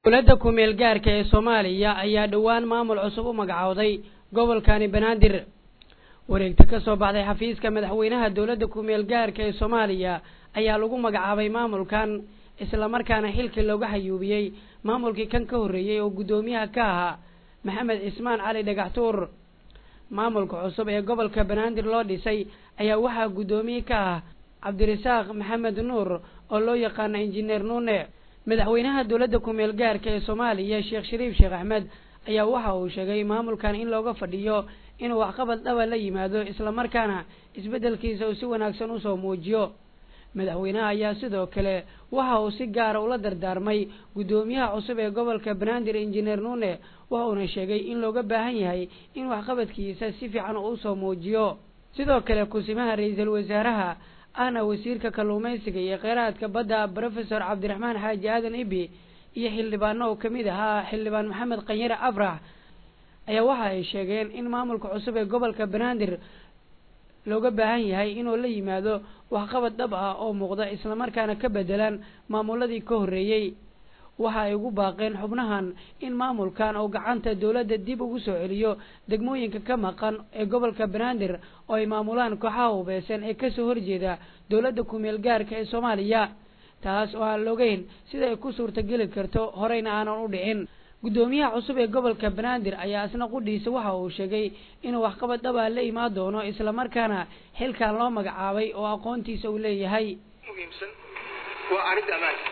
dowladda ku-meel gaarka ee soomaaliya ayaa dhowaan maamul cusub u magacowday gobolkani banaadir wareegta ka soo baxday xafiiska madaxweynaha dowladda ku-meel gaarka ee soomaaliya ayaa lagu magacaabay maamulkan islamarkaana xilkii looga hayuubiyey maamulkii kan ka horreeyey oo guddoomiyaha ka ahaa maxamed cismaan cali dhagaxtuur maamulka cusub ee gobolka banaadir loo dhisay ayaa waxaa guddoomiye ka ah cabdirasaaq maxamed nuur oo loo yaqaano injineer nuune madaxweynaha dowladda ku-meel gaarka ee soomaaliya sheekh shariif sheekh axmed ayaa waxa uu sheegay maamulkan in looga fadhiyo inuu waxqabad dhaba la yimaado islamarkaana isbeddelkiisa uu si wanaagsan usoo muujiyo madaxweynaha ayaa sidoo kale waxa uu si gaara ula dardaarmay guddoomiyaha cusub ee gobolka banaadir injineer nuune waxa uuna sheegay in looga baahan yahay in waxqabadkiisa si fiican uu usoo muujiyo sidoo kale kusimaha ra-iisul wasaaraha ahna wasiirka kalluumaysiga iyo kheyraadka badda brofesor cabdiraxmaan xaaji aadan ibi iyo xildhibaano oo kamid ahaa xildhibaan maxamed qanyare afrax ayaa waxa ay sheegeen in maamulka cusub ee gobolka banaadir looga baahan yahay inuu la yimaado waxqabad dhab ah oo muuqda islamarkaana ka bedelan maamuladii ka horreeyey waxa ay ugu baaqeen xubnahan in maamulkan oo gacanta dowladda dib ugu soo celiyo degmooyinka ka maqan ee gobolka banaadir oo ay maamulaan kooxaha hubaysan ee kasoo horjeeda dowladda ku-meel gaarka ee soomaaliya taas oo aan logeyn sida ay ku suurtageli karto horeyna aanan u dhicin guddoomiyaha cusub ee gobolka banaadir ayaa isna qudhiisa waxa uu sheegay inuu waxqabad dhabaa la imaan doono islamarkaana xilkan loo magacaabay oo aqoontiisa uu leeyahay muhiimsan waa arrinta ammaanka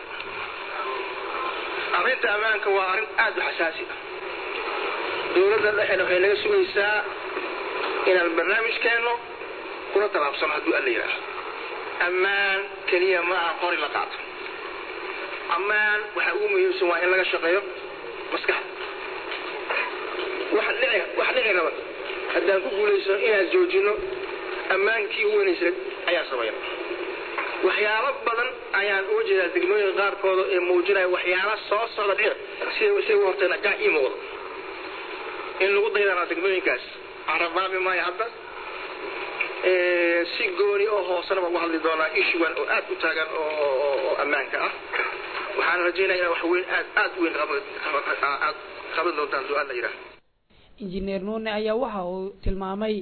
arrinta ammaanka waa arrin aada u xasaasi ah dowladda dhexena waxay naga sugaysaa inaan barnaamijkeenno kula tallaabsano hadduu alla yidhaaho ammaan keliya ma aha qori la qaato ammaan waxa ugu muhiimsan waa in laga shaqeeyo maskaxda waxa dhici waxa dhici raba haddaan ku guulaysano inaan joojino ammaankii u weynaysay ayaan samayna waxyaalo badan ayaan uga jeedaa degmooyinka qaarkooda ee muujinaya waxyaalo soo socda dhici sida sida u hortayna gac ii muuqda in lagu daydanaa degmooyinkaas carabaabi maayo hadda si gooni oo hoosena baan uga hadli doonaa ishugan oo aad u taagan oo ammaanka ah waxaan rajaynaya inaa wax weyn aad aad u weyn aad qaban doontaan hadduu alla yidhaah injineer nuune ayaa waxa uu tilmaamay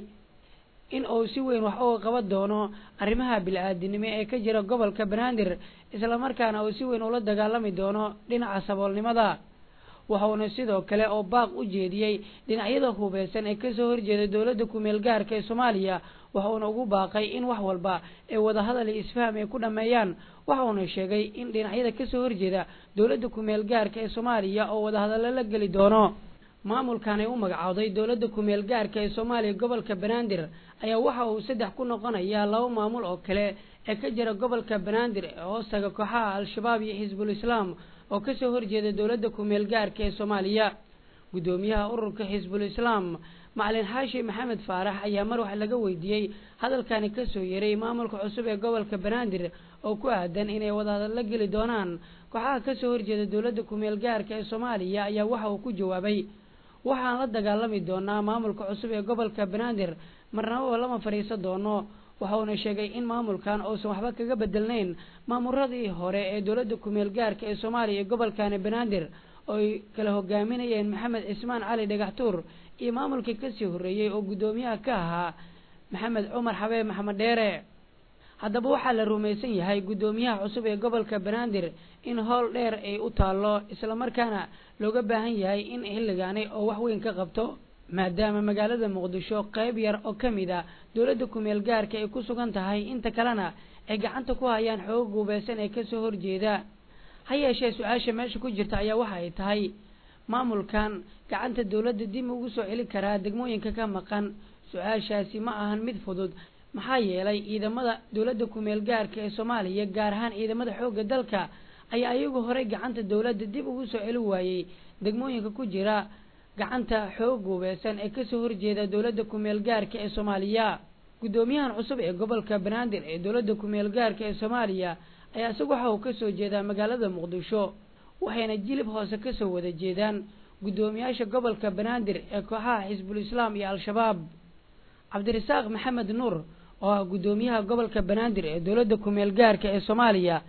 in uu si weyn wax uga qaban doono arrimaha bil-aadinimo ee ka jira gobolka banaadir islamarkaana uu si weyn ula dagaalami doono dhinaca saboolnimada waxauna sidoo kale oo baaq u jeediyey dhinacyada hubeysan ee kasoo horjeeda dowladda ku-meel gaarka ee soomaaliya waxauna ugu baaqay in wax walba ee wadahadal iyo isfaham ay ku dhameeyaan waxauna sheegay in dhinacyada kasoo horjeeda dowladda ku-meel gaarka ee soomaaliya oo wadahadallo la geli doono maamulkan ay u magacowday dowladda ku-meel gaarka ee soomaaliya gobolka banaadir ayaa waxa uu saddex ku noqonayaa laba maamul oo kale ee ka jira gobolka banaadir ee hoostaga kooxaha al-shabaab iyo xisbul islaam oo kasoo horjeeda dowladda ku-meel gaarka ee soomaaliya guddoomiyaha ururka xisbul islaam macalin xaashi maxamed faarax ayaa mar wax laga weydiiyey hadalkani kasoo yeray maamulka cusub ee gobolka banaadir oo ku aadan inay wadahadal la geli doonaan kooxaha kasoo horjeeda dowladda ku-meel gaarka ee soomaaliya ayaa waxa uu ku jawaabay waxaan la dagaalami doonaa maamulka cusub ee gobolka banaadir marnababa lama fadhiisan doono waxauna sheegay in maamulkan uusan waxba kaga bedelnayn maamuradii hore ee dowladda ku-meel gaarka ee soomaaliya ee gobolkani banaadir oo ay kala hogaaminayeen maxamed cismaan cali dhagaxtuur iyo maamulkii kasii horreeyey oo guddoomiyaha ka ahaa maxamed cumar xabeeb maxamed dheere haddaba waxaa la rumaysan yahay guddoomiyaha cusub ee gobolka banaadir in howl dheer ay u taallo islamarkaana looga baahan yahay in xilligaani oo wax weyn ka qabto maadaama magaalada muqdisho qayb yar oo ka mid a dowladda ku-meel gaarka ay ku sugan tahay inta kalena ay gacanta ku hayaan xooga guubeysan ee kasoo horjeeda ha yeeshee su-aasha meesha ku jirta ayaa waxa ay tahay maamulkan gacanta dowladda dib ugu soo celin karaa degmooyinka ka maqan su-aashaasi ma ahan mid fudud maxaa yeelay ciidamada dowladda ku-meel gaarka ee soomaaliya gaar ahaan ciidamada xoogga dalka ayaa iyagu horey gacanta dowladda dib ugu soo celin waayey degmooyinka ku jira gacanta xoog guubeysan ee kasoo horjeeda dowladda ku-meel gaarka ee soomaaliya guddoomiyahan cusub ee gobolka banaadir ee dowladda ku-meel gaarka ee soomaaliya ayaa isagu waxa uu kasoo jeedaa magaalada muqdisho waxayna jilib hoose kasoo wada jeedaan guddoomiyaasha gobolka banaadir ee kooxaha xisbul islaam iyo al-shabaab cabdirasaaq maxamed nuur oo ah guddoomiyaha gobolka banaadir ee dowladda ku-meel gaarka ee soomaaliya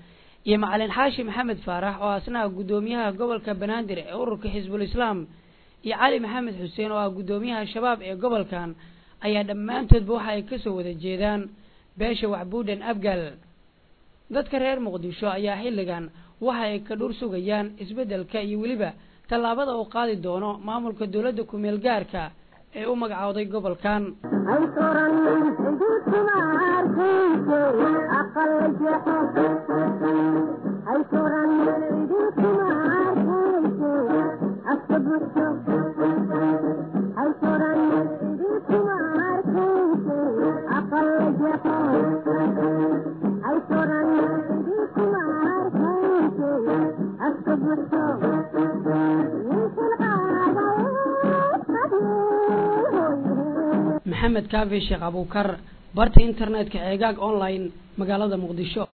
iyo macalin xaashi maxamed faarax oo asnaha guddoomiyaha gobolka banaadir ee ururka xisbul islaam iyo cali maxamed xuseen oo ah guddoomiyaha shabaab ee gobolkan ayaa dhammaantoodba waxa ay kasoo wada jeedaan beesha waxbuudhan abgal dadka reer muqdisho ayaa xilligan waxa ay ka dhur sugayaan isbeddelka iyo weliba tallaabada uu qaadi doono maamulka dowladda ku-meel gaarka ee u magacooday gobolkan maxamed kaafi sheekh abuukar barta internetka ceegaag online magaalada muqdisho